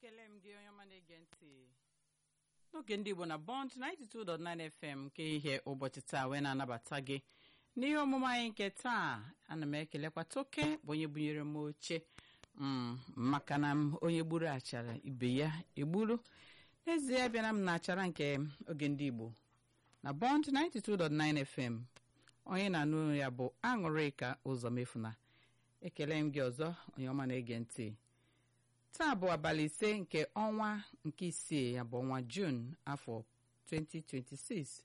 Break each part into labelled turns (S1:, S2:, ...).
S1: ekele m gị onye ọma na-ege ntị n'oge ndị igbo na bond 92.9 fm nke ihe ụbọchị taa wee na-anabata gị n'ihe omume anyị nke taa ana m ekelekwa toke bụ onye bunyere m oche m maka na m onye gburu achara ibe ya egburu n'ezie bịara m na achara nke oge ndị igbo na bond 92.9 fm onye na-anụ ya bụ aṅụrịka ụzọ mefuna ekele m gị ọzọ onye ọma na-ege ntị taa bụ abalị ise nke ọnwa nke isii ya bụ ọnwa jun afọ 2026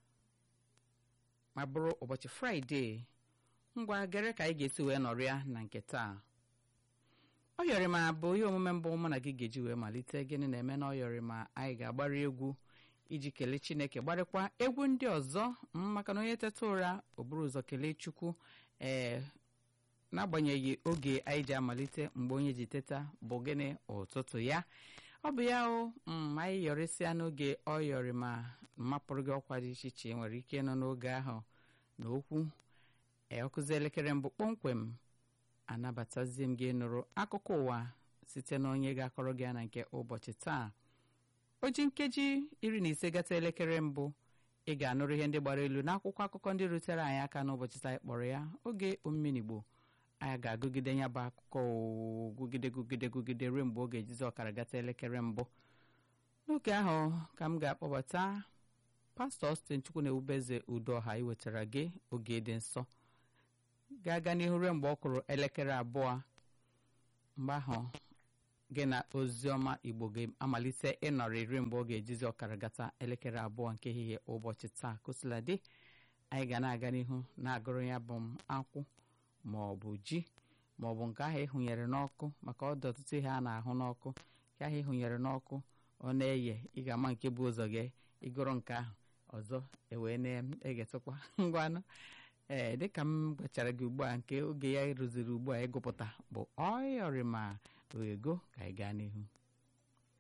S1: ma bụrụ ụbọchị fraịde ngwa gere ka anyị ga-esi wee nọrịa na nke taa ọ yọrị ma bụ ihe omume mbụ mụ na gị ga-eji wee malite gịnị na-eme na ọ yọrị ma anyị ga-agbara egwu iji kelee chineke gbarịkwa egwu ndị ọzọ maka na onye teta ụra o buru ụzọ kelee chukwu ee n'agbanyeghị oge anyị ji amalite mgbe onye ji teta bụ gịnị ụtụtụ ya ọ bụ ya o m anyị yọrịsịa n'oge ọ yọrị ma mapụrụ gị ọkwa dị iche iche nwere ike ịnọ n'oge ahụ na okwu ee ọkụzi elekere mbụ kpọmkwem anabatazie m gị nụrụ akụkọ ụwa site na onye ga-akọrọ gị ya na nke ụbọchị taa o ji nkeji iri na ise gata elekere mbụ ị ga-anụrụ ihe ndị gbara elu n'akwụkwọ akụkọ ndị rutere anyị aka n'ụbọchị taa kpọrọ ya oge omenigbo anyị ga-agụgide ya bụ akụkọ gụgide gụgide gụgide ruo mgbe oge ejizi ọkara gata elekere mbụ n'oge ahụ ka m ga-akpọbata pastọ Austin Chukwu na-ewubeze udoha iwetara gị oge dị nsọ ga-aga n'ihu ruo mgbe ọ kụrụ elekere abụọ mgbe ahụ gị na oziọma igbo ga-amalite ịnọrọ iri mgbe ọ ga-ejizi ọkara gata elekere abụọ nke ehihie ụbọchị taa kosiladị anyị ga na-aga n'ihu na-agụrụ ya bụ m akwụ ma ọ bụ ji ma ọ bụ nke ahụ ịhụnyere n'ọkụ maka ọdụ ọtụtụ ihe a na-ahụ n'ọkụ nke ahụ ịhụnyere n'ọkụ ọ na-eye ị ga-ama nke bụ ụzọ gị ịgụrụ nke ahụ ọzọ ewee na-egetụkwa ngwanụ ee dịka m gwachara gị ugbu a nke oge ya rụziri ugbu a ịgụpụta bụ ọyọrịma oghego ka anyị gaa n'ihu